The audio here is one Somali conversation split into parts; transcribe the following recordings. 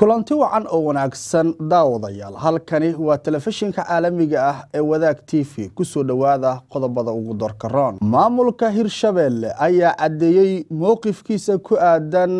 kulanti wacan oo wanaagsan daawadayaal halkani waa telefishinka caalamiga ah ee wadaag t v kusoo dhowaada qodobada ugu dorkaroon maamulka hirshabeelle ayaa caddeeyey mowqifkiisa ku aadan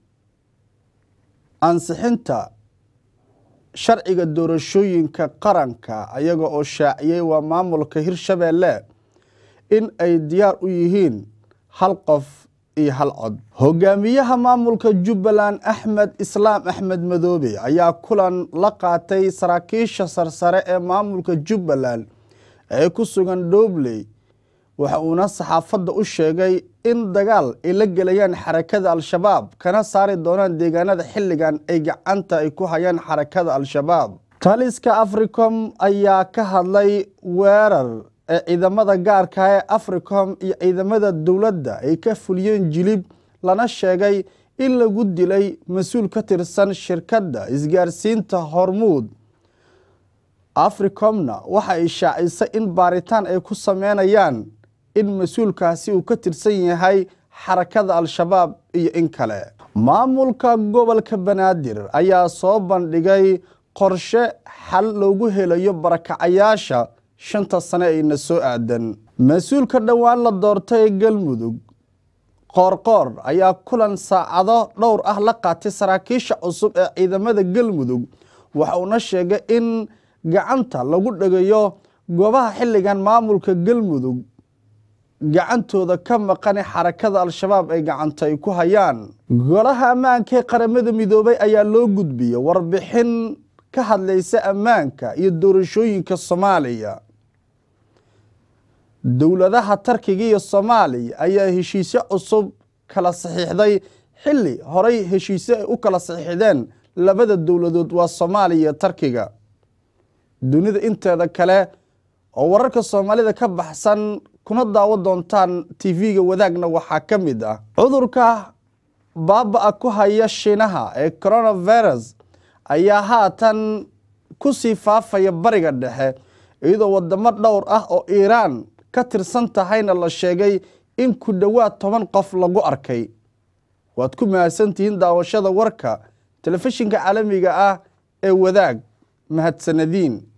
ansixinta sharciga doorashooyinka qaranka ayaga oo shaaciyey waa maamulka hirshabeelle in ay diyaar u yihiin hal qof iyo hal cod hogaamiyaha maamulka jubbaland axmed islaam axmed madoobe ayaa kulan la qaatay saraakiisha sarsare ee maamulka jubbaland ee ku sugan dhobley waxa uuna saxaafadda u sheegay in dagaal ay la gelayaan xarakada al-shabaab kana saari doonaan deegaanada xilligan ay gacanta ay ku hayaan xarakada al-shabaab taliska africom ayaa ka hadlay weerar ee ciidamada gaarka ee africom iyo ciidamada dowladda ay ka fuliyeen jilib lana sheegay in lagu dilay mas-uul ka tirsan shirkadda isgaarsiinta hormuud africomna waxa ay shaacisay in baaritaan ay ku sameynayaan in mas-uulkaasi uu ka tirsan yahay xarakada al-shabaab iyo in kale maamulka gobolka banaadir ayaa soo bandhigay qorshe xal loogu helayo barakacayaasha shanta sane ayna soo aadan mas-uulka dhowaan la doortay galmudug qoorqoor ayaa kulan saacado dhowr ah la qaatay saraakiisha cusub ee ciidamada galmudug waxa uuna sheegay in gacanta lagu dhegayo goobaha xilligan maamulka galmudug gacantooda ka maqane xarakada al-shabaab ay gacanta ay ku hayaan golaha ammaanka ee qaramada midoobay ayaa loo gudbiyey warbixin ka hadlaysa ammaanka iyo doorashooyinka soomaaliya dowladaha tarkiga iyo soomaaliya ayaa heshiisyo cusub kala saxiixday xilli horay heshiisyo ay u kala saxiixdeen labada dowladood waa soomaaliya iyo tarkiga dunida inteeda kale oo wararka soomaalida ka baxsan kuna daawo doontaan tv-ga wadaagna waxaa ka mid ah cudurka baaba-a ku haya shiinaha ee coronavirus ayaa haatan ku sii faafaya bariga dhexe iyadoo wadamo dhowr ah oo iiraan ka tirsan tahayna la sheegay in ku dhowaad toban qof lagu arkay waad ku mahadsantihiin daawashada warka telefishinka caalamiga ah ee wadaag mahadsanadiin